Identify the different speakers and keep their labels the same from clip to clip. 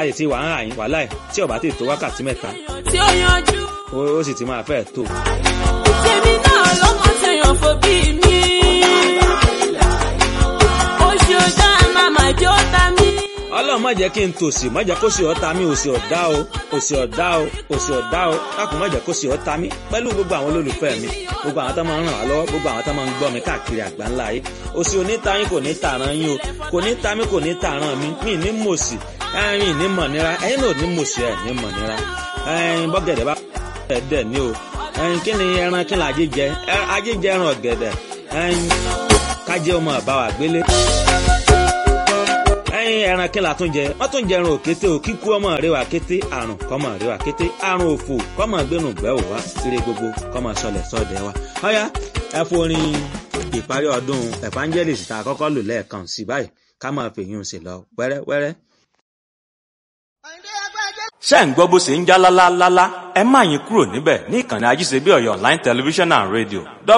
Speaker 1: lè ti wà ń rà yín wàhálà ẹ̀ tí ọ̀bá ti tó wákàtí mẹ́ta
Speaker 2: tí ó yanjú.
Speaker 1: ó ó sì ti máa fẹ́ tó.
Speaker 2: tèmi náà lọ́mọ tẹ̀yàn fò bí mi. oṣù ọjà màmá jẹ́ ọ̀tá mi.
Speaker 1: ọlọ́run má jẹ́ kí n tòsí má jẹ́ kó sì ọ́ ta mí òsì ọ̀dá o òsì ọ̀dá o òsì ọ̀dá o dákun má jẹ́ kó sì ọ́ ta mí pẹ̀lú gbogbo àwọn olólùfẹ́ mi gbogbo àwọn tó máa ń ràn wá lọ́wọ́ gbogbo àwọn tó máa ń gbọ́ mi káàkiri àgbáńlá yìí òsì onítayín kò ní tààràn yín o kò ní ta mí kò ní tààràn mi mí ní mòsì ẹ̀yin ní mọ̀nira ẹ̀yin náà ní mòsì ẹ̀ ní mọ̀nira ẹ̀yin bọ́gẹ̀dẹ̀ bá ẹ̀ dẹ̀ ní o ẹ̀yin kí ni ẹran kí ni ajé jẹ Ẹ- ajé jẹ ẹran ọ̀gẹ̀dẹ̀ ẹ̀yin kájẹ́ ọmọ àbáwá gbélé ẹyin ẹran kí la tún jẹ wọn tún jẹ ẹran òkété o kíkú ọmọ rẹ wà kété àrùn kọmọ rẹ wà kété àrùn òfò kọmọ gbẹnu gbẹ ò wá síre gbogbo kọmọ sọlẹ sọdẹ wa. ọ̀yá ẹ forin ìparí ọdún evangelist tá a kọ́kọ́ lò lẹ́ẹ̀kan sí báyìí ká máa fèyún sí lọ wẹ́rẹ́wẹ́rẹ́.
Speaker 3: ṣé ń gbọ́ bó ṣe ń já lálálálá ẹ má yín kúrò níbẹ̀ ní ìkànnì ajíṣebí ọ̀yọ́ online television and radio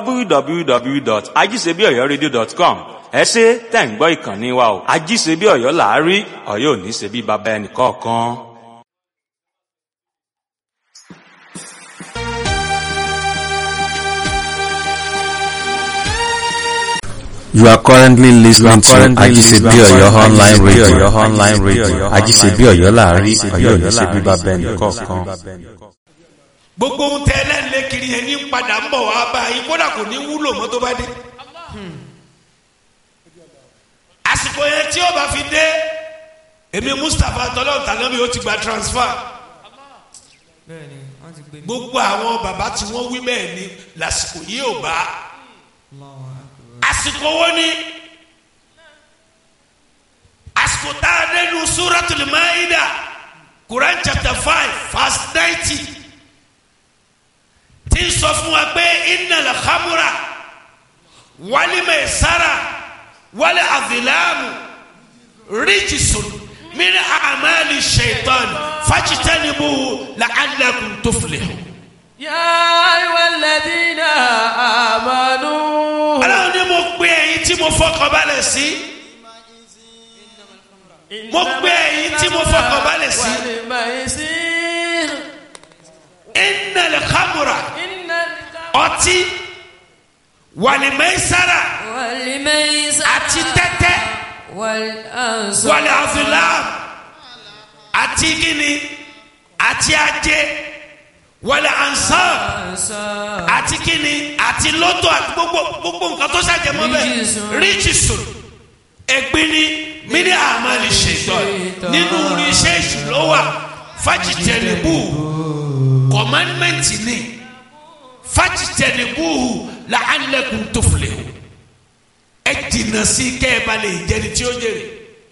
Speaker 3: www.ajíṣebíọ̀yọ́radio.com ẹ ṣe tẹ̀ ń gbọ́ ìkànnì wa o ajíṣebí ọ̀yọ́ làárí ọ̀yọ́ ò ní ṣe bí baba ẹnì kọ̀ọ̀kan.
Speaker 4: You are currently listening to Ajisebi Oyo online radio.
Speaker 5: online radio.
Speaker 4: Ajisebi Oyo láàrin Ọ̀yọ́ ní ṣe bíbá bẹ́ẹ̀ni kọ̀ọ̀kan.
Speaker 6: gbogbo ohun tẹ ẹlẹ́nlẹ́ kiri yẹn ní padà ń bọ̀ wá bá yín kódà kò ní wúlò mọ́ tó bá dé. àsìkò yẹn tí ó bá fi dé èmi mustapha tọ́lọ́ tànábì ó ti gba transfer
Speaker 7: bẹ́ẹ̀ni wọ́n ti gbé mi.
Speaker 6: gbogbo àwọn bàbá tí wọ́n wí bẹ́ẹ̀ ni lásìkò yìí ò bá
Speaker 7: Allahu Akbar.
Speaker 6: àsìkò wo ni àsìkò tá a dé nu suratul maida quran chapter five verse ninety tí ń sọ fún wa pé innal khamra wal maisara wal azlamu rijsun min a'mali shaitan fajtanibuhu la'allakum tuflihun.
Speaker 7: yá ìwà lẹ́dínà àmàlú.
Speaker 6: ọlọ́run ní mo pe ẹ̀yin tí mo fọkàn balẹ̀ sí. mo pe ẹ̀yin tí mo fọkàn balẹ̀ sí.
Speaker 7: wàlẹ̀ maisir.
Speaker 6: innal khamra
Speaker 7: iná
Speaker 6: ọtí wàlìmẹ́sára
Speaker 7: wàlẹ̀ maisir.
Speaker 6: àti tẹ́tẹ́
Speaker 7: wàlẹ̀ ansọ.
Speaker 6: wàlẹ̀ azulam àti gíní àti ajé wàlẹ̀ ansar
Speaker 7: ansọ.
Speaker 6: àti gíní àti lọ́tọ̀ àti gbogbo gbogbo nǹkan tó ṣàjẹmọ́ bẹ́ẹ̀
Speaker 7: Ríjìsùn.
Speaker 6: ríjìsùn ẹ̀gbin ni mini amali ṣètọ́ nínú iṣẹ́ ìṣúná wà fájìtẹ̀lẹ́bù kọ̀mánmẹ́ǹtì ni fájìtẹ̀lẹ́bù làálẹ̀kùn tó filẹ̀ ẹ jìnnà sí kẹ́ ẹ bá lè jẹni tí ó jèrè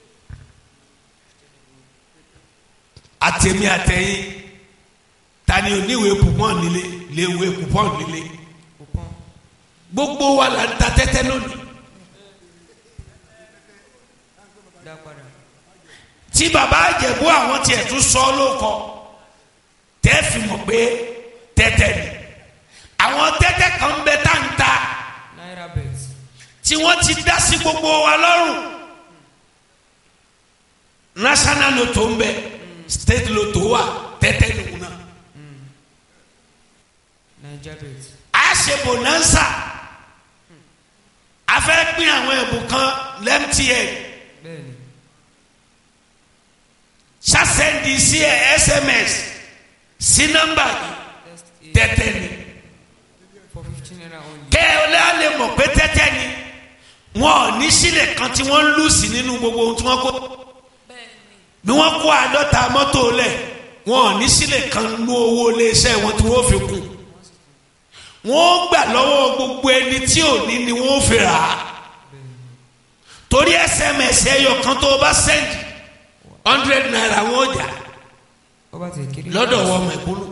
Speaker 6: àtẹ̀mí àtẹ̀yìn tani oníwèé pupọ́n nílé léwèé pupọ́n nílé gbogbo wa là ń ta tẹ́tẹ́ lónìí.
Speaker 7: dá padà.
Speaker 6: tí baba àjẹ̀bú àwọn tiẹ̀ tún sọ lóko tẹ́ fi mọ̀ pé tẹ́tẹ́ ni àwọn tẹ́tẹ́ kan bẹ tá n ta
Speaker 7: náírà bet.
Speaker 6: tí wọ́n ti dá sí gbogbo wa lọ́rùn national lotto ń bẹ state lotto wà tẹ́tẹ́ nìkú náà
Speaker 7: naija bet.
Speaker 6: a ṣe bonanza a fẹ́ pín àwọn ẹ̀bùn kan lẹ́mtn
Speaker 7: bẹ́ẹ̀ni.
Speaker 6: ṣàṣẹ́ndì sí ẹ sms sí nọ́mbà yìí tẹ́tẹ́ ni.
Speaker 7: for fifteen naira only.
Speaker 6: kẹ́ ẹ lè mọ̀ pé tẹ́tẹ́ ni wọn ò ní sílẹ̀ kan tí wọ́n ń lù sí nínú gbogbo ohun tí wọ́n kó bí wọ́n kó àádọ́ta mọ́tò lẹ̀ wọn ò ní sílẹ̀ kan nú owó iléeṣẹ́ wọn tí wọ́n fi kù wọ́n gbà lọ́wọ́ gbogbo ẹni tí ò ní ni wọ́n fi rà á torí sms ẹyọ kan tó o bá sẹ́ndì hundred naira wọn ò jà
Speaker 7: ó bá ti kiri.
Speaker 6: lọ́dọ̀ wọn mẹ̀kúnnù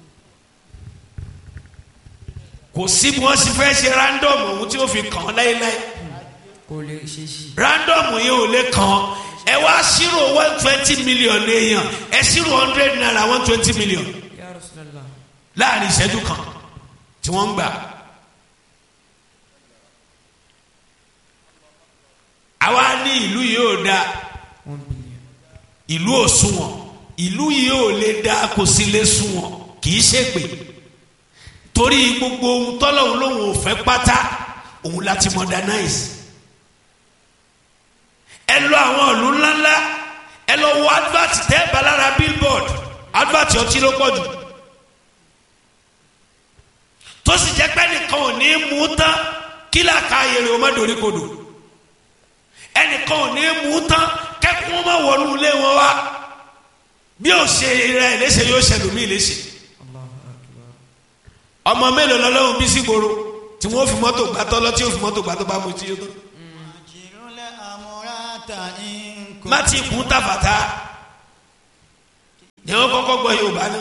Speaker 6: kò sí bí wọ́n sì fẹ́ ṣe random ohun tí ó fi kàn án láéláé
Speaker 7: kò lè ṣe sí.
Speaker 6: random yìí ò lè kàn án ẹ wá ṣírò one twenty million èèyàn ẹ ṣírò hundred naira one twenty million
Speaker 7: ya Rasulallah.
Speaker 6: láàrin ìṣẹ́jú kan tí wọ́n ń gbà. àwa ní ìlú yìí ò da
Speaker 7: one billion.
Speaker 6: ìlú òṣùwọ̀n ìlú yìí ò lè dá kò sí lè sùn wọn kì í ṣègbè torí gbogbo ohun tọ́lọ́hún lòun ò fẹ́ pátá òun láti modernize ẹ lọ àwọn ìlú ńláńlá ẹ lọ wo advert tẹ́ balára billboard advert ọtí ló pọ̀ jù tó sì jẹ́ pé nìkan ò ní mú tán kí làkà ayèrè o má dorí kodò ẹnìkan ò ní mú tán kẹ́kọ̀ọ́ má wọnú ilé wọn wá bí ó ṣe rẹ̀ léṣe yóò ṣẹlùmí léṣe ọmọ mélòó lọ́lọ́run bí sí gbòòrò tí wọ́n fi mọ́tò gbà tọ́lọ́ tí ó fi mọ́tò gbà tó bá mu tí ó tán má ti kún tàfàtà ni wọ́n kọ́kọ́ gbọ́ Yorùbá náà.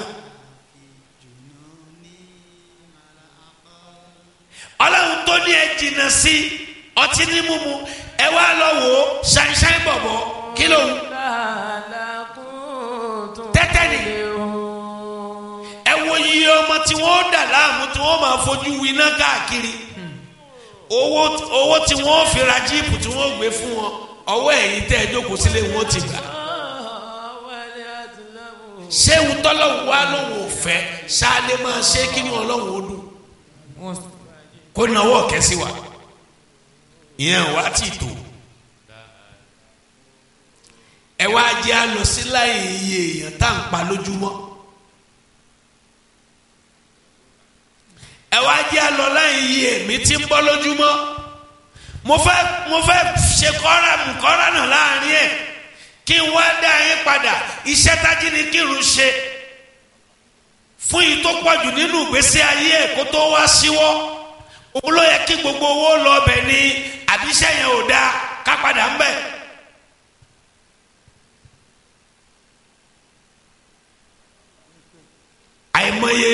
Speaker 6: ọlọ́run tó ní ẹ jìnnà sí ọtí ní mímu ẹ wá lọ wò ó ṣáínṣáín bọ̀bọ̀ kí ló ń tẹ́tẹ́ ni ẹ wo iye ọmọ tí wọ́n dà láàmú tí wọ́n máa fojú winá káàkiri owó owó tí wọ́n fi ra jíìpù tí wọ́n gbé fún wọn ọwọ́ ẹ̀yìn tẹ́ ẹ jókòó sílé wọn ti gbà ṣé wùtọ́lọ́wù wa lòun ò fẹ́ ṣáà lè máa ṣe kí ni ọlọ́run ó dùn
Speaker 7: wọ́n
Speaker 6: kó nawọ́ kẹ́sí wa ìyẹn wá ti tó ẹ wá jẹ́ àlọ́ sí láì iye èèyàn tá à ń pa lójúmọ́ ẹ wá jẹ́ àlọ́ láì iye èmi tí ń bọ́ lójúmọ́ mo fẹ́ mo fẹ́ ṣe kọ́ra mú kọ́ra náà láàrin ẹ̀ kí n wá dá yín padà iṣẹ́ tájí ni kírun ṣe fún yìí tó pọ̀jù nínú ìgbésí ayé ẹ̀ kó tó wá síwọ́ òun ló yẹ kí gbogbo owó lọ bẹ̀ ni àbíṣẹ́ yẹn ò dáa ká padà ń bẹ̀. àìmọye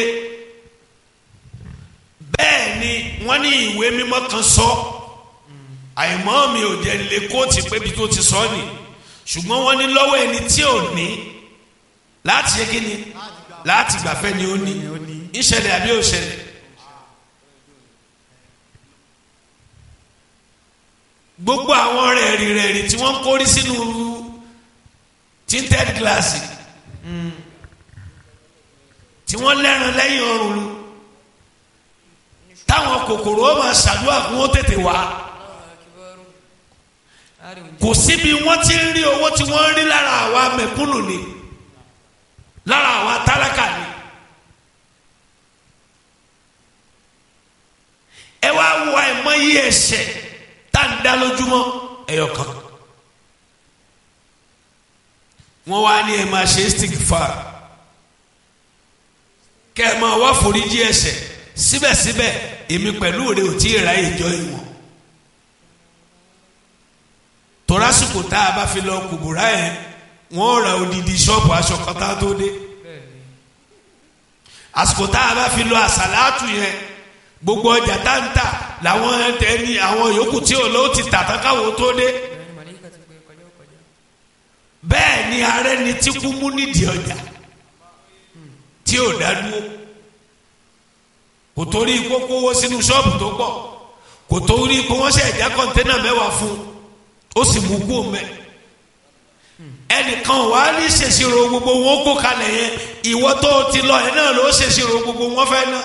Speaker 6: bẹ́ẹ̀ ni wọ́n ní ìwé mímọ́ kan sọ àìmọ́ mi ò jẹ́ lè kóòtù pébi tó ti sọ ni ṣùgbọ́n wọ́n ní lọ́wọ́ ẹni tí ò ní láti ṣe kí ni láti gbàfẹ́ ni ó ní ìṣẹ̀lẹ̀ àbí òṣẹ̀lẹ̀. gbogbo àwọn rẹ̀rì rẹ̀rì tí wọ́n ń kórí sínú tinted glass tí wọ́n lẹ́ran lẹ́yìn ọrùn lu táwọn kòkòrò ó máa ṣàdúrà kí wọ́n tètè wá kò síbi wọ́n ti ń rí owó tí wọ́n ń rí lára àwa mẹ̀kúnnù ni lára àwa tálákà ni. ẹ wá wo àìmọye ẹ̀ṣẹ̀ tá à ń dá lójúmọ́ ẹyọ kan wọ́n wá ní ẹ máa ṣe istighfar kẹ́ ẹ máa wá foríjì ẹ̀ṣẹ̀ síbẹ̀síbẹ̀ èmi pẹ̀lú rẹ ò tí ì ra ìjọ ìwọ̀n torásìkò tá a bá fi lọ kùbùrà yẹn wọ́n ra odidi ṣọ́ọ̀bù aṣọ kan tá a tó dé àsìkò tá a bá fi lọ àsàlátù yẹn gbogbo ọjà tá ń tà làwọn ẹni àwọn yòókù tí ò lọ́wọ́ ti tà tán káwọn tó dé
Speaker 7: bẹ́ẹ̀ni màlíkà ti gbé kọjá kọjá.
Speaker 6: bẹ́ẹ̀ ni ààrẹ ni tí kú mú nídìí ọjà tí ò dá dúró kò torí kókó owó sínú ṣọ́ọ̀bù tó pọ̀ kò torí kó wọ́n ṣe ẹ̀já kọ́ńténà mẹ́wàá fún un ó sì mú kú mẹ́ ẹnìkan wà á ní ṣèṣirò gbogbo wọn kó kalẹ̀ yẹn ìwọ tó o ti lọ yẹn náà ló ṣèṣirò gbogbo wọn fẹ́ náà.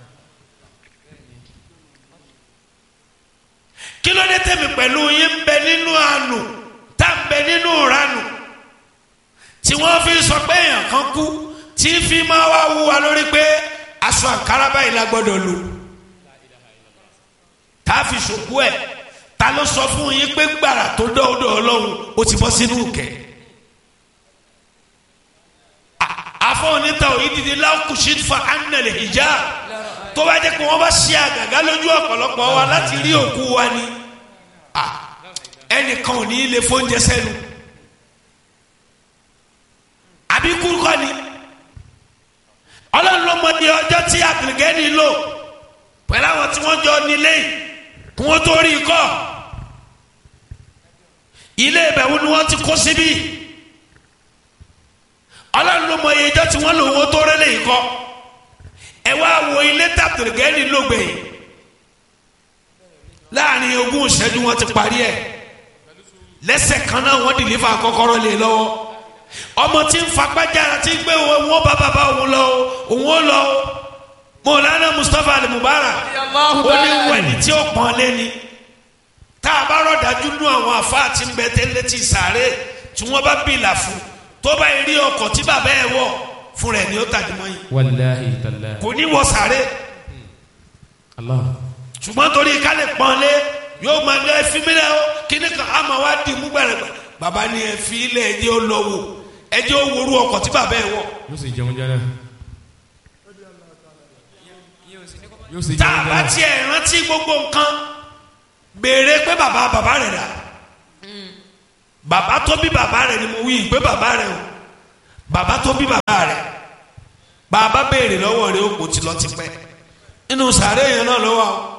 Speaker 6: kí ló dé tẹ̀mí pẹ̀lú yín ń bẹ nínú àánú tá ń bẹ nínú ìranù tí wọ́n fi sọ pé èèyàn kan kú tí fi máa wá wú wa lórí pé aṣọ àǹkárá báyìí la gbọ́dọ̀ lò tá a fi ṣòkú ẹ̀ ta ló sọ fún yín pé gbàrà tó dọ́ọ̀dọ̀ ọlọ́run ó ti bọ́ sínú kẹ̀ afọ onítà òyìnbí lákùsí fa anàlẹ̀ ìjà tó bá jẹ́ pé wọ́n bá ṣe àgàgà lójú ọ̀pọ̀lọpọ̀ wa láti rí òkú wa ni ẹnìkan ò ní í lè fóúnjẹ sẹ́nu àbí kúrúkọ ni ọlọ́run ló mọ ní ọjọ́ tí àgbègẹ́ni lò pẹ̀lú àwọn tí wọ́n jọ nílé kí wọ́n tó rí i kọ́ ilé ìbẹ̀wò ni wọ́n ti kó síbí ọlọ́run ló mọ iye ọjọ́ tí wọ́n lò wọ́n tó rẹ́lẹ̀ yìí kọ́ ẹ wá wo ilé tàbùrùgẹ́ni lógbè láàrin ogún ìṣẹ́jú wọn ti parí ẹ̀ lẹ́sẹ̀ kan náà wọ́n dìlífà kọ́kọ́rọ́ lé lọ́wọ́ ọmọ tí ń fagbájára tí ń gbé wọn bá bàbá òun lọ o òun ó lọ o mọ̀lánà mustapha ali mubarak ó ní wẹ̀ni tí ó pọ́n lé ni tá a bá rọ̀dájú nú àwọn àfáà tí ń bẹ tẹ́lẹ̀ tí sàárè tí wọ́n bá bìlà fún tó bá rí ọkọ̀ tí bàbá ẹ̀ wọ̀ fún rẹ̀ ni ó tàdí mọ́yìn
Speaker 5: wàláhi tàlá.
Speaker 6: kò ní wọ sàárè
Speaker 5: allah.
Speaker 6: ṣùgbọ́n torí ká lè pọ́n lé yóò máa lé ẹfí mi lẹ́ o kíní kan á máa wá di mú gbẹ̀rẹ̀ gbà bàbá ni ẹfí ilẹ̀ ẹjẹ́ ó lọ wò ẹjẹ́ ó worú ọkọ̀ tí bàbá ẹ̀ wọ̀
Speaker 5: yóò sì jẹun jẹrẹ. yóò sì
Speaker 6: tá
Speaker 5: jẹun
Speaker 6: a bá
Speaker 5: jẹrẹ.
Speaker 6: tiẹ̀ rántí gbogbo nǹkan béèrè pé bàbá bàbá rẹ̀ dà bàbá tó bí bàbá rẹ̀ ni mo wí pé bàbá rẹ̀ o bàbá tó bí bàbá rẹ̀ bàbá béèrè lọ́wọ́ rẹ̀ ó kò tí lọ ti pẹ́ nínú sàárè yẹn náà lọ́wọ́ o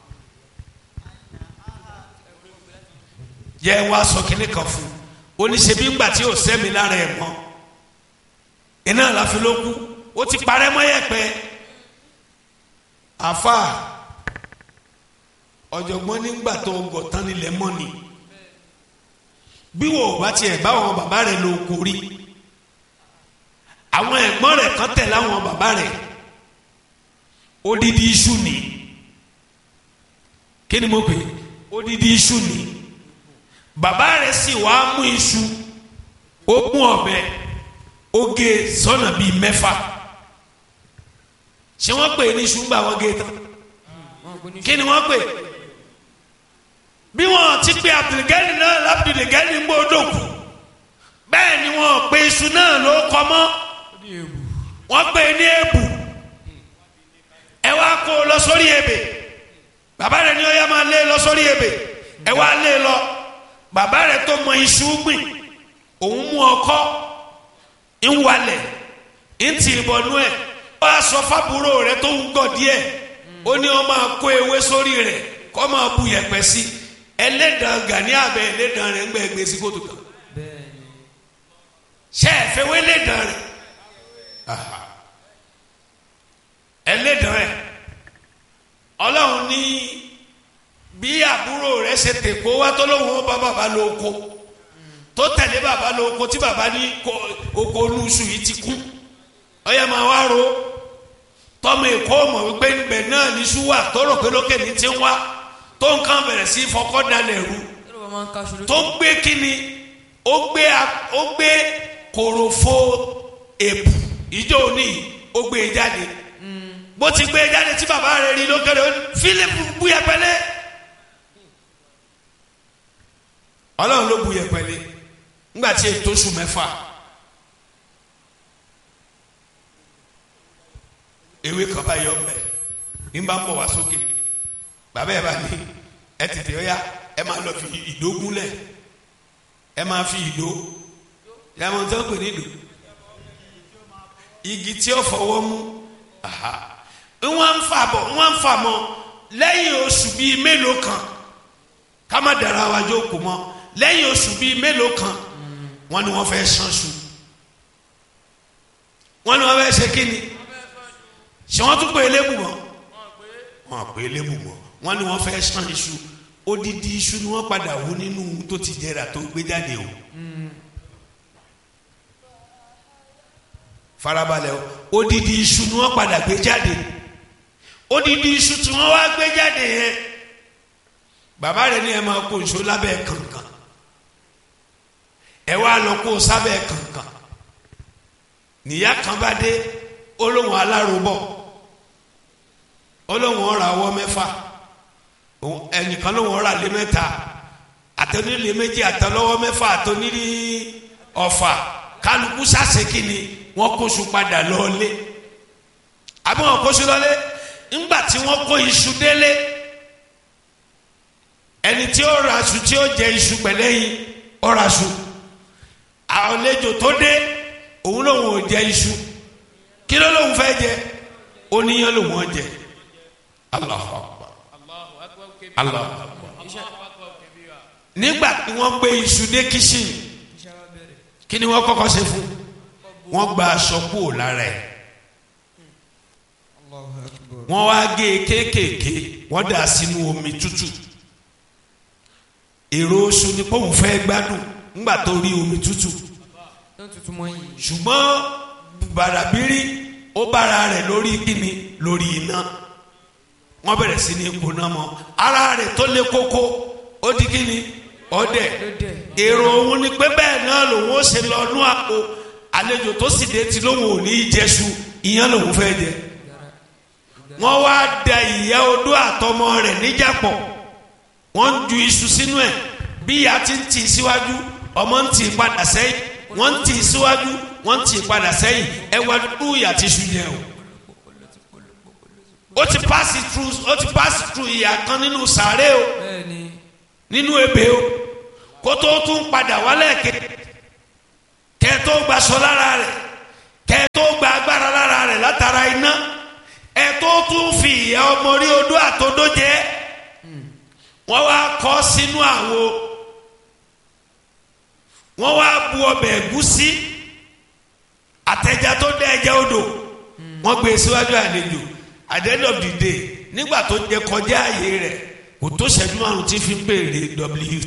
Speaker 6: yẹ wá sọ kínní kan fún oníṣẹ́bí ńgbà tí ò sẹ́mi lára ẹ̀ mọ́ iná àláfi ló kú ó ti parẹ́ mọ́ yẹ̀pẹ̀ àfa ọ̀jọ̀gbọ́n nígbà tó gọ̀ tán nílẹ̀ mọ́ ni bí wò ó bá tiẹ̀ bá àwọn bàbá rẹ̀ ló kórí àwọn ẹ̀gbọ́n rẹ̀ kan tẹ̀ láwọn bàbá rẹ̀ odidi iṣu ni kí ni mo pè é odidi iṣu ni bàbá rẹ̀ sì wá mú iṣu ó mú ọ̀bẹ ó gé sọ́nà bíi mẹ́fà ṣé wọ́n pè é ní iṣu ńgbà wọ́n gé tán kí ni wọ́n pè é bí wọ́n ti pe abdulgani náà labdulgani ń bó dòkú bẹ́ẹ̀ ni wọ́n pe iṣu náà ló kọ́ mọ́ wọ́n pè é ní èbù ẹ wá kó o lọ sórí ebè bàbá rẹ ní ó yá máa lé lọ sórí ebè ẹ wá lé lọ bàbá rẹ tó mọ iṣu gbìn òun mú ọkọ́ ń walẹ̀ ń tì í bọnú ẹ̀ ó wá sọ fábúrò rẹ tó ń gọ̀ díẹ̀ ó ní ó máa kó ewé sórí rẹ̀ kó máa bu yẹ̀pẹ̀ sí ẹlẹ́dàn gani abẹ ẹlẹ́dàn rẹ̀ ń gbẹ gbé sí kótó kan ṣe é fẹ́ wé ẹlẹ́dàn rẹ̀ ẹlẹ́dàn rẹ̀ ọlọ́run ní bí àbúrò rẹ̀ ṣe tèkó wá tó lóun ó bá bàbá lóko tó tẹ̀lé bàbá lóko tí bàbá ní ko- oko olúṣù yìí ti kú ọyẹ máa wá ro tọmọ èkó mọ̀ wípé níbẹ̀ náà ní ṣúwà tó rò pé lókè ní ti ń wá tó nǹkan bẹ̀rẹ̀ sí fọkọ́ dalẹ̀ rú
Speaker 7: Yóò bá máa ń kaṣu lójú.
Speaker 6: tó gbé kíni ó gbé a- ó gbé kòròfo èpù ìjọ òní ó gbé e jáde bó ti gbé e jáde tí bàbá rẹ̀ rí lókèrè ó ní Fílípù bu yẹpẹlẹ Ọlọ́run ló bu yẹpẹlẹ ńgbà tí ètò oṣù mẹ́fà ewé kan bá yọ ọbẹ ní bá ń bọ̀ wá sókè bàbá ẹ bá ní ẹ tètè ó yá ẹ máa lọ fi ìdó gúnlẹ̀ ẹ máa fi ìdó yàmọ̀ tó ń pè ní ìdó igi tí ó fọwọ́ mú aha wọ́n ń fà bọ̀ wọ́n ń fà mọ́ lẹ́yìn oṣù bíi mélòó kan ká má dara wa jókòó mọ́ lẹ́yìn oṣù bíi mélòó kan wọ́n ní wọ́n fẹ́ ṣánṣu wọ́n ní wọ́n fẹ́ ṣe kíni ṣé wọ́n tún pè é lébù mọ́ wọ́n pè é lébù mọ́ wọ́n ní wọ́n fẹ́ ṣán iṣu odidi iṣu ni wọ́n padà wú nínú tó ti jẹrà tó gbé jáde o. farabalẹ̀ o odidi iṣu ni wọ́n padà gbé jáde odidi iṣu tí wọ́n wá gbé jáde yẹn bàbá rẹ̀ ní ẹ máa kó iṣu lábẹ́ kànkan ẹ wá lọ kó sábẹ́ kànkan níyà kan bá dé olóhùn alárobọ̀ olóhùn ọ̀rọ̀ àwọ̀ mẹ́fà òun- ẹnìkan lóhùn ọ̀rọ̀ àlẹ́ mẹ́ta àtẹnulẹ̀ méjì àtẹlọ́wọ́ mẹ́fà àtẹnulẹ̀ ọ̀fà kálukú sàṣekì ni wọ́n kóṣù padà lọ́ọ́lé àbí wọ́n kóṣù lọ́lé ńgbà tí wọ́n kó iṣu délé ẹni tí ó ra aṣù tí ó jẹ iṣu pẹ̀lẹ́yìn ó ra aṣù àlejò tó dé òun lòun ò jẹ iṣu kí ló lòun fẹ́ jẹ oníyan lòun ò jẹ Allahu Akbar Allahu Akbar nígbà tí wọ́n gbé iṣu dé kíṣìn kí ni wọ́n kọ́kọ́ ṣe fún wọ́n gba aṣọ kúrò lára ẹ̀ wọ́n wá gé e kéékèèké wọ́n dà sínú omi tútù èrò oṣù ni pọ́ùn fẹ́ gbádùn ńgbà tó rí omi tútù
Speaker 7: náà tuntun mọ́ yìí.
Speaker 6: ṣùgbọ́n bàràbírí ó bára rẹ̀ lórí kíni lórí iná wọ́n bẹ̀rẹ̀ sí ní gbóná mọ́ ara rẹ̀ tó lé kókó ó di kíni ọdẹ èrò òun ni pé bẹ́ẹ̀ náà lòun ó ṣe lọ nú àpò àlejò tó sì dé ti lóun ò ní í jẹṣu ìyẹn lòun fẹ́ jẹ wọ́n wá da ìyá odó àtọmọ rẹ̀ níjàpọ̀ wọ́n ń ju iṣu sínú ẹ̀ bí ìyá ti ń tì í síwájú ọmọ ń tì í padà sẹ́yìn wọ́n ń tì í síwájú wọ́n ń tì í padà sẹ́yìn ẹ wá dúdú ìyá ti ṣu yẹn o. ó ti pass through ó ti pass through ìyá kan nínú sàárè o
Speaker 7: bẹ́ẹ̀ni
Speaker 6: nínú ebè o kó tó tún padà wálẹ̀ ké kẹ́ tó gbaṣọ lára rẹ̀ kẹ́ tó gba agbára lára rẹ̀ látara iná ẹ tó tún fi ìyá ọmọ rí odó àtodó jẹ wọ́n wá kọ́ sínú àwo wọ́n wá bu ọbẹ̀ ẹ̀gúsí àtẹ̀já tó dẹ́ ẹja odò wọ́n gbé e síwájú àlejò at the end of the day nígbà tó jẹ kọjá ààyè rẹ̀ kò tó ṣẹ́jú márùn tí fi ń béèrè w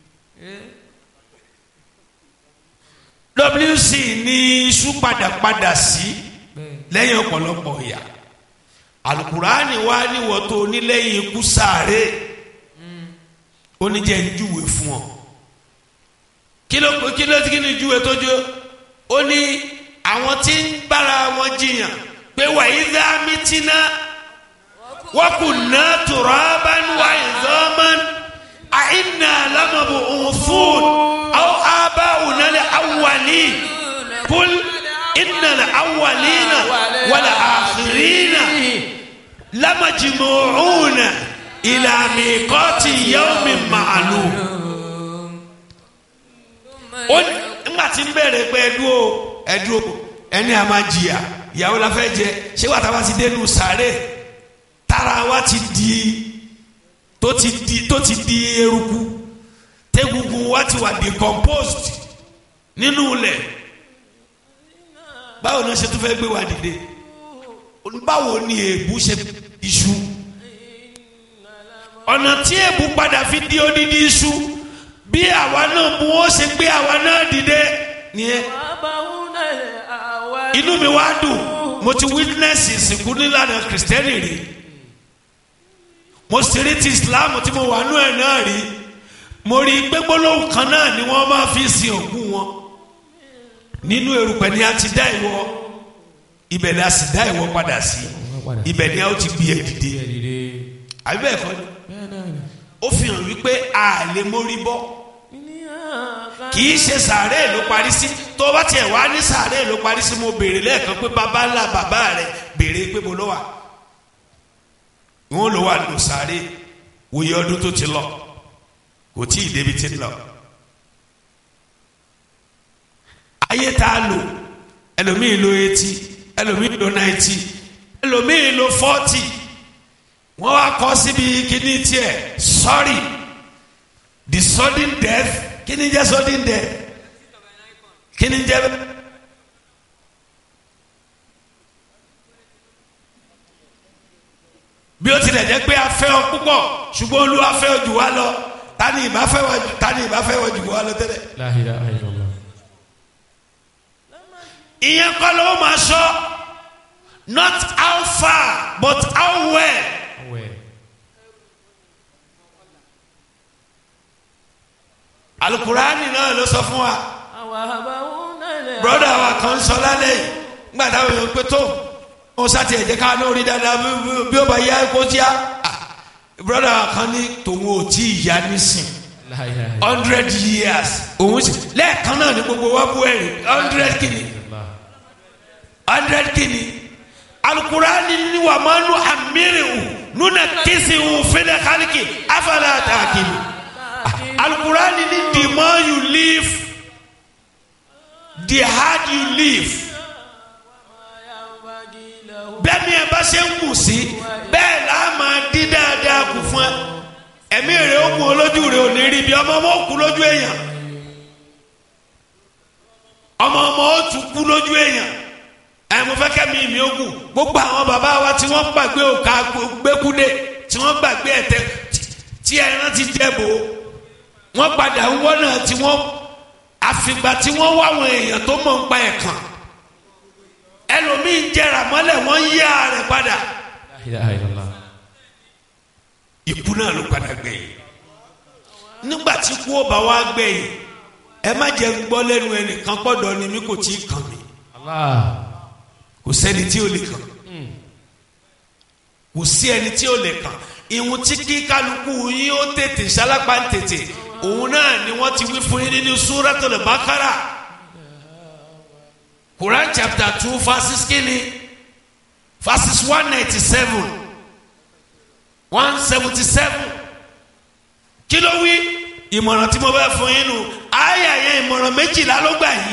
Speaker 6: wc ní iṣu padàpadà sí lẹ́yìn ọ̀pọ̀lọpọ̀ ìyà alukurani wa níwọ̀ tó onílẹ̀yìn ikú sáré oníjẹ́ ìjúwe fún ọ kí ló kí ló kí ni ìjúwe tó jó ó ní àwọn tí ń bára wọn jiyàn pé wàyí dá mítínà wọ́n kù ná turaban wa idhaman àìnà lámàbò òfún àwọn abáwùnà lè awwali kul inna lè awwalina wàlà àkìrínà lamajmu'una ila miqati yawmin ma'lum ó ní nígbà tí ń bẹ̀rẹ̀ pé ẹdúró ẹdúró ẹni a máa jìyà ìyàwó la fẹ́ jẹ ṣé wàá táwa ti dénú sàárè tára wa ti di tó ti di tó ti di eruku tẹ́gungun wa ti wà decomposed nínú ilẹ̀ báwo ni wọ́n ṣe tún fẹ́ gbé wa dìde báwo ni èébú ṣe iṣu ọ̀nà tí èébú padà fi di odidi iṣu bí àwa náà mú ó ṣe gbé àwa náà dìde nìyẹn inú mi wá dùn mo ti witness ìsìnkú nílànà kìrìsìtẹ́nì rí mo sì rí ti islam tí mo wà nú ẹ̀ náà rí mo rí i pé gbólóhùn kan náà ni wọ́n máa fi sin òkú wọn nínú erùpẹ̀ ni a ti dá ìwọ ibẹ̀ ni a sì dá ìwọ padà sí ibẹ̀ ni a ó ti gbé ẹ dìde àbí bẹ́ẹ̀ kọ́ ni ó fi hàn wípé a lè mórí bọ́ kì í ṣe sàárè ló parí sí tó bá tiẹ̀ wá ní sàárè ló parí sí mo béèrè lẹ́ẹ̀kan pé bàbá ńlá bàbá rẹ̀ béèrè pé mo lọ wà wọn lọ wà nù sàárè wòye ọdún tó ti lọ kò tí ì débi tí ń lọ. ayé tá a lò ẹlòmíì lo eighty ẹlòmíì lo ninety ẹlòmíì lo forty wọ́n wá kọ́ síbi kíní tiẹ̀ sorry the sudden death kíní jẹ́ sudden death kíní jẹ́ bí ó tilẹ̀ jẹ́ pé a fẹ́ ọ púpọ̀ ṣùgbọ́n olúwa fẹ́ ọ jù wá lọ tani ìbá fẹ́ wọ jù tani ìbá fẹ́ wọ jù wá lọ tẹ́lẹ̀.
Speaker 5: La ilaha illallah.
Speaker 6: ìyẹn kọ́ ló máa sọ not how far but how well.
Speaker 5: Awẹ́.
Speaker 6: alukurani náà ló sọ fún wa broda wa kan sọ lálẹ́ yìí nígbà táwọn èèyàn pé tó ó sátì ẹ̀jẹ̀ ká ní orí dáadáa bí- bí- bí ó bá yá kó tíá Ah, broda wa kan ní tòun ò tí ì yá nísìn
Speaker 5: La ilaha illallah.
Speaker 6: hundred years òun sì lẹ́ẹ̀kan náà ní gbogbo wa bú ẹ̀rì hundred kìíní hundred kìíní alukurani ni wà máa nu amirihu nuna kisihu fẹlẹ kálíkì afala àtàkìlì alukurani ni the more you live the hard you live bẹ́ẹ̀ ni ẹ bá ṣe ń kù sí bẹ́ẹ̀ là á máa dín dáadáa kù fún ẹ ẹ̀mí rẹ̀ ó kù olójú rẹ̀ ò ní rí bí ọmọ ọmọ ó kú lójú èèyàn ọmọ ọmọ ó tún kú lójú èèyàn ẹ mo fẹ́ kẹ́mi mi ó kù gbogbo àwọn bàbá wa tí wọ́n gbàgbé òkà gbẹ́kúdé tí wọ́n gbàgbé ẹ̀tẹ́ tí- tí ẹran ti jẹ́ bò ó wọ́n padà ń wọ́n náà tí wọ́n àfìgbà tí wọ́n wá àwọn èèyàn tó mọ̀ ń pa ẹ̀kan ẹlòmíín jẹrà mọ́lẹ̀ wọ́n yí ààrẹ padà
Speaker 5: La ilaha illallah.
Speaker 6: ikú náà ló padà gbẹ̀yìn nígbà tí kú ó bá wá gbẹ̀yìn ẹ má jẹ́ ń gbọ́ lẹ́nu ẹnìkan pọ̀dọ̀ ni mí kò tí ì kàn mí
Speaker 5: Allah.
Speaker 6: kò sẹ́ni tí ó lè kàn kò sí ẹni tí ó lè kàn ìhun tí kí kálukú yín ó tètè sálápá ń tètè òun náà ni wọ́n ti wí fún yín nínú Suratul Baqara Quran chapter two verses kínní verses one ninety seven one seventy seven kí ló wí ìmọ̀ràn tí mo bá fún yín nù àyà yẹn ìmọ̀ràn méjìlá ló gbà yìí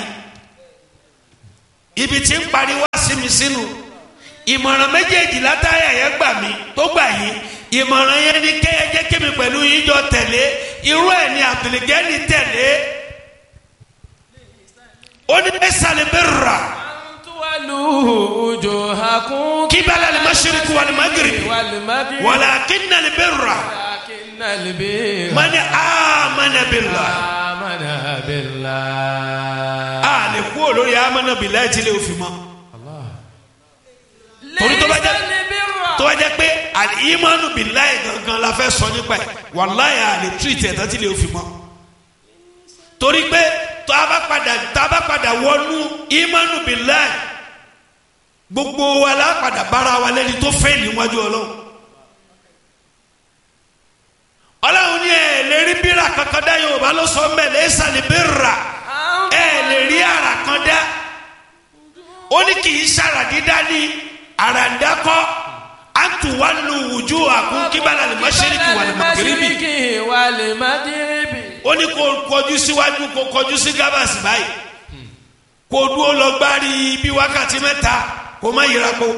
Speaker 6: ibi tí ń parí wá sí mi sínú ìmọ̀ràn méjèèjì látàyà yẹn gbà mí tó gbà yín ìmọ̀ràn yẹn ni kéye jẹ́ kémi pẹ̀lú yín jọ tẹ̀lé irú ẹ̀ ni àbìlẹ̀gẹ́ni tẹ̀lé ó ní ẹ̀sàlẹ̀ bẹ́ẹ̀ rà
Speaker 5: Tuwalu wujuhakum
Speaker 6: kíbalà lè má ṣeríkú wà lè má gírì
Speaker 5: wal maghrib
Speaker 6: walakinna lè bẹ́ẹ̀ rà
Speaker 5: walakinnal birra
Speaker 6: mani amana billah
Speaker 5: amana billah.
Speaker 6: a lè kú olórí amana billah ẹ̀ tí lè fi mọ́ torí tó bá jẹ́
Speaker 5: Laysal birra.
Speaker 6: tó bá jẹ́ pé àlìyímánu billahi gangan la fẹ́ sọ nípa ẹ̀ wàláyà àlè tírìtì ẹ̀dá tí lè fi mọ́ torí pé tó a bá padà tó a bá padà wọnú ìmánu billahi gbogbo wa la padà bára wa lẹ́ni tó fẹ́ níwájú ọlọ́run ọlọ́run ní ẹ̀ lè rí bírà kankan dá yorùbá ló sọ mẹ́lẹ̀ ẹ̀ sàlẹ̀ bírà ẹ̀ lè rí ara kan dá ó ní kì í sara dídá ní àràǹdákọ́ àtúwálù wùjú àkún kíbalà lè má ṣẹ́ríkì wà lè má kérébì
Speaker 5: Mashriqi wal maghribi.
Speaker 6: ó ní kó kọjú síwájú kó kọjú sí gábàsì báyìí kó dúró lọ gbárí bí wákàtí mẹ́ta kó má yíra po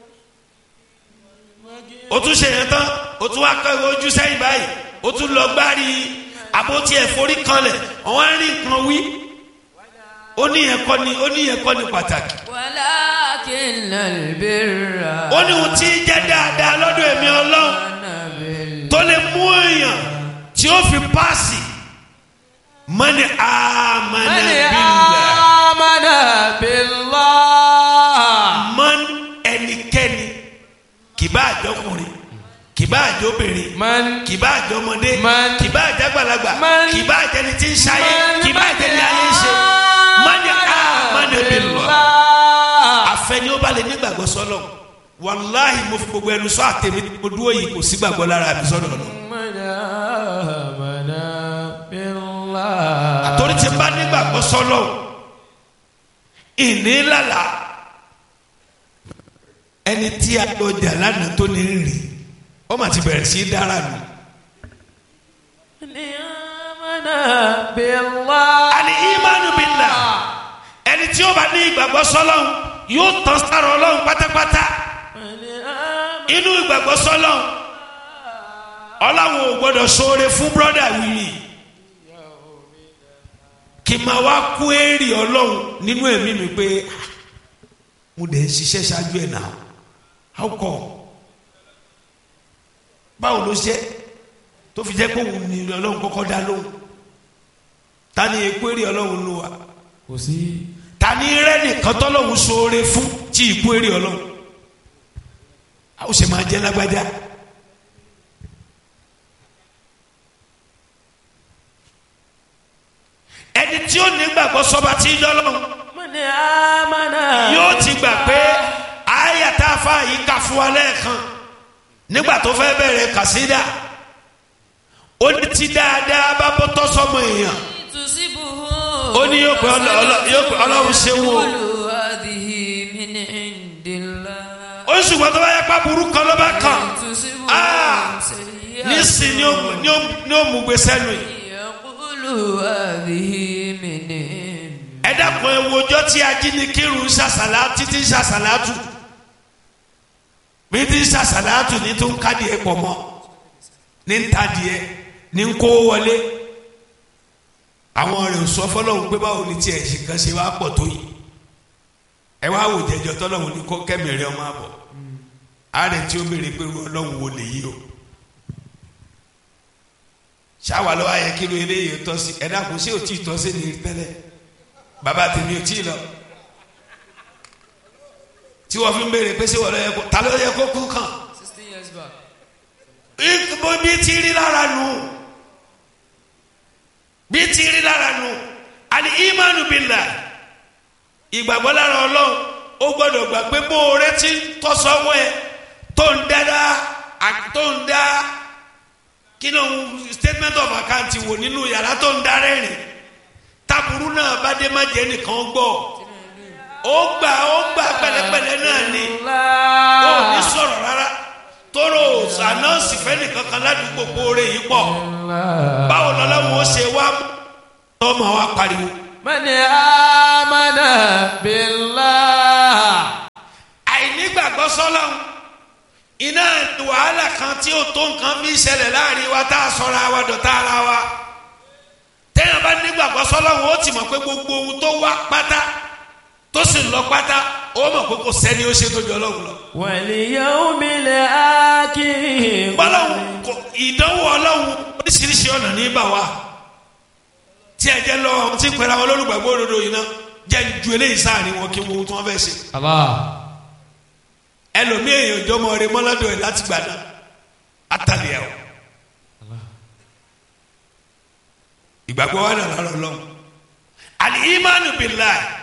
Speaker 6: ó tún ṣe yẹn tán ó tún wá kọ́ ojú sẹ́yìn báyìí ó tún lọ gbárí àbótí ẹ̀fọ́rí kanlẹ̀ ọ̀wọ́n á rí nǹkan wí ó ní yẹn kọ́ ni ó ní yẹn kọ́ ni pàtàkì
Speaker 7: walakinnal birra.
Speaker 6: ó ní ohun tí ń jẹ́ dáadáa lọ́dọ̀ èmi ọlọ́run tó lè mú èèyàn tí ó fi páàsì mọ́ni àmàna
Speaker 5: Mani
Speaker 6: bílẹ̀
Speaker 5: amana billah.
Speaker 6: mọ́n ẹnikẹ́ni kìbá àjọkùnrin kìbá àjọbìnrin
Speaker 5: Man
Speaker 6: kìbá àjọmọdé
Speaker 5: Man.
Speaker 6: kìbá àjàgbàlagbà
Speaker 5: Man.
Speaker 6: kìbá àjẹni tí ń ṣayé
Speaker 5: Man.
Speaker 6: kìbá àjẹni ayé ń ṣe mọ́ni àmàna bílẹ̀ àfẹni ó bá lè nígbàgbọ́ sọ́lọ̀ wàláhì mo fi gbogbo ẹnu sọ àtẹ̀mí mo dúró yìí kò sí gbàgbọ́ lára mi sọ́dọ̀ lọ.
Speaker 5: Mani amana billah.
Speaker 6: àtòrí ti bá nígbàgbọ́ sọ́lọ̀ ìní lálà ẹni tí a lọ jà lánàá tó ní rìn ó mà ti bẹ̀rẹ̀ sí í dára nù.
Speaker 5: Mani amana billah.
Speaker 6: àní ìmánu billah ẹni tí ó bá ní ìgbàgbọ́ sọ́lọ̀ yóò tán sára ọlọ́run pátápátá
Speaker 5: Mani amana.
Speaker 6: inú ìgbàgbọ́ sọ́lọ̀ ọlọ́run ò gbọ́dọ̀ ṣoore fún brọ́dà wìrì kì í máa wá kú èrè ọlọ́run nínú ẹ̀mí mi pé "Ah, mo dẹ̀ ń ṣiṣẹ́ ṣáájú ẹ̀ náà how come báwo ló ṣe tó fi jẹ́ pé òun ni ọlọ́run kọ́kọ́ dá lóhùn ta ni ekú èrè ọlọ́run ló wà
Speaker 5: Kò sí.
Speaker 6: ta ni rẹ́nìkan tọ́lọ́hún ṣoore fún tí ìkú èrè ọlọ́run a ó ṣe máa jẹ́ lágbájá ẹni tí ó nígbàgbọ́ sọba tí ń dọ́lọ́run
Speaker 5: Mani amana.
Speaker 6: yóò ti gbà pé àyàtà afa yìí kà fún wa lẹ́ẹ̀kan nígbà tó fẹ́ bẹ̀rẹ̀ kàsídà ó ní ti dáadáa bá bọ́ tọ́ sọmọ èèyàn
Speaker 7: tusibuhu.
Speaker 6: Ó ní yóò pé ọlọ- ọlọ- yóò pé Ọlọ́run ṣe wò.
Speaker 7: Qulu hadhihi min indillah.
Speaker 6: ó sì wọ́n tó bá yẹ pa burú kan ló bá kàn
Speaker 7: Tusibuhu
Speaker 6: Ah!
Speaker 7: sayyi'atun.
Speaker 6: nísìn ni ó- ni ó- ni ó mú gbé sẹ́nu yìí.
Speaker 7: Yaqulu hadhihi min indillah.
Speaker 6: ẹ dákun ẹ wo ọjọ́ tí ajínigbìrún ṣàṣàlá títí ṣàṣàlátù bí tí ṣàṣàlátù ní tó ń kádìí ẹ pọ̀ mọ́ ní ń tadìẹ ní ń kó wọlé àwọn rẹ̀ ò sọ fọlọ́hún pé báwo ni tiẹ̀ ṣe kan ṣe wá pọ̀ tó yìí ẹ wá wò jẹjọ tọ́lọ́hún ní kó kẹ́mìrì ọmọ àbọ̀ ààrẹ tí ó béèrè pé irú ọlọ́hún wo lè yí o ṣáwa lọ́wọ́ ayẹ kí ló eléyìí tọ́ sí ẹ dákun sí ò tí ì tọ́ sí ni tẹ́lẹ̀ bàbá tèmi ò tí ì lọ tí wọ́n fi ń béèrè pé ṣé wọ́n lọ yẹ kó ta ló yẹ kó kú kàn
Speaker 7: sixteen years back.
Speaker 6: bó bí ti rí lára nù bí ti rí lára nù àní ìmánu billah ìgbàgbọ́ lára ọlọ́run ó gbọ́dọ̀ gbà pé bó o retí tọ́sọ́wọ́ ẹ tó ń dáadáa àti tó ń dá kí ló ń statement of account wò nínú yàrá tó ń darẹ́ rìn taburu náà bá dé má jẹ́ nìkan gbọ́ ó gbà ó gbà pẹ̀lẹ́pẹ̀lẹ́ náà ni ó ní sọ̀rọ̀ rárá tóró ànáǹsì fẹ́ni kankan ládùúgbò kóore yìí pọ̀ báwo lọ́lọ́run ó ṣe wá tọ́mọ wa pariwo.
Speaker 5: من آمن بالله
Speaker 6: àìnígbàgbọ́ sọ́lọ́run iná wàhálà kan tí ó tó nǹkan bí ìṣẹ̀lẹ̀ láàrin wa tá a sọra wa dọ̀tá ara wa téèyàn bá nígbàgbọ́ sọ́lọ́run ó ti mọ̀ pé gbogbo ohun tó wá pátá tó sì lọ pátá ó mọ̀ pé kò sẹ́ni ó ṣe tó jọ ọlọ́run lọ.
Speaker 5: واليوم الآخر
Speaker 6: bọ́lọ́hún kò ìdánwò ọlọ́hún oríṣiríṣi ọ̀nà ní bà wá tí ẹ jẹ́ lọ tí ń pẹ́ra wọn lólùgbàgbọ́ òdodo yìí ná jẹ́ ju eléyìí sáàrin wọn kí wọ́n tí wọ́n fẹ́ ṣe.
Speaker 5: الله
Speaker 6: ẹlòmíì èèyàn jọmọ rẹ mọ́ládọ̀ ẹ̀ láti gbà náà àtàlẹ́ ẹ̀ o. ìgbàgbọ́ wa nàlá lọ́lọ́ àlì ìmánu billahi